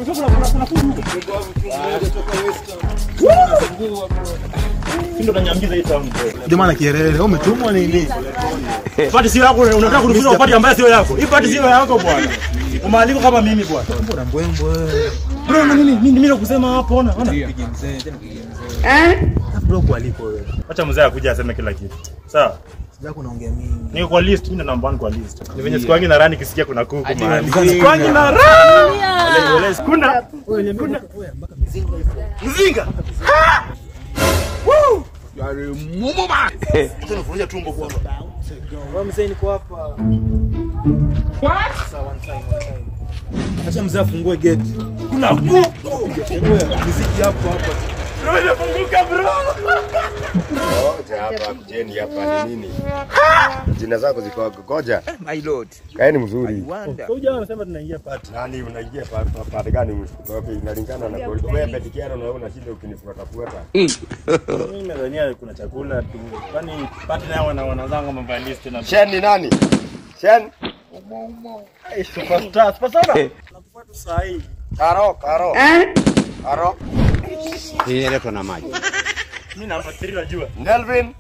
Ndio nanyambiza hii town. Jamaa na kielele, wewe umetumwa nini? Pati sio yako, unataka kunifunza pati ambayo sio yako. Hii pati sio yako bwana. Umaaliko kama mimi bwana. Mbona mbwembwe? Bro, na mimi mimi mimi kusema hapo ona. Ona. Pige mzee, tena pige mzee. Bro kwa aliko wewe. Acha mzee akuja aseme kila kitu. Sawa. Sija kunaongea mingi. Niko kwa list, mimi ndo namba 1 kwa list. Ni venye siku yangu na rani kisikia kuna kuku Ati mahali. mzinga. Siku yangu na rani. Ole ole kuna Kuna mpaka mizinga ipo. mzinga. Mumu man. Acha nifundisha tumbo kwa hapa. Wewe mzee niko hapa. What? Sawa, one time, one time. Acha mzee afungue gate. Kuna kuku. Fungue muziki hapo hapa. Bro, inafunguka bro. Ngoja hapa kujeni hapa ni nini? Jina zako ziko ngoja. My lord. Kaeni mzuri. Wonder. Kwa hiyo anasema tunaingia party. Nani unaingia pa- pa- pande gani? Okay, inalingana na kodi. Wewe petikiano na wewe unashinda ukinifuata fuata. Mimi nadhania kuna chakula tu. Kwani party nao wana wanazanga mambo ya list na Shen ni nani? Shen? Hey, superstar, superstar. Nakufuata saa hii. Karo, Karo. Karo. Hii inaletwa na maji. Mimi nafuatilia najua. Nelvin.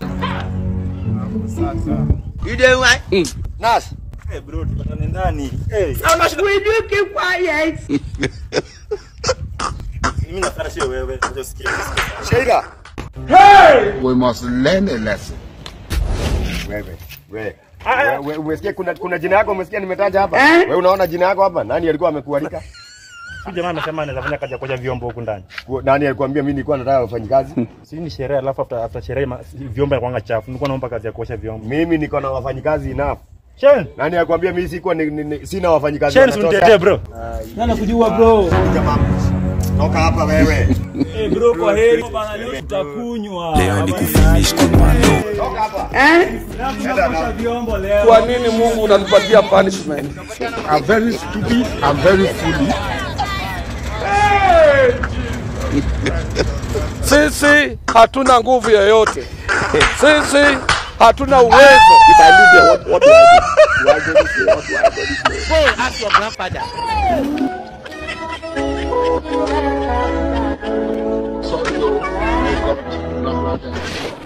You don't want? Nas. Eh bro, tupatane ndani. Eh, Will you keep quiet? mimi nafuata sio wewe. Acha usikie. usikie. Sheila. We must learn a lesson. Wewe. Wewe. Wewe umesikia kuna kuna jina yako umesikia nimetaja hapa? Wewe unaona jina yako hapa? Nani alikuwa amekualika? Huyu jamaa amesema anaweza fanya kazi ya kuosha vyombo huku ndani. Ku- Nani alikwambia mimi nilikuwa nataka wafanye kazi? Si ni sherehe alafu after after sherehe ma- vyombo yanakuwa chafu. Nilikuwa naomba kazi ya kuosha vyombo. Mimi niko na wafanyikazi enough. Shen, Nani alikwambia mimi sikuwa ni, ni, ni, sina wafanyikazi? Shen wanatosha? unitetee bro. Nani kujua bro? Jamaa, Toka hapa wewe. Eh bro kwa heri bana leo tutakunywa. Toka hapa. Tunaosha vyombo leo. Kwa nini Mungu unatupatia punishment? I'm very stupid. I'm very foolish. Sisi hatuna nguvu yoyote, sisi hatuna uwezo. Go ask your grandfather. Sorry, yo. Wake up.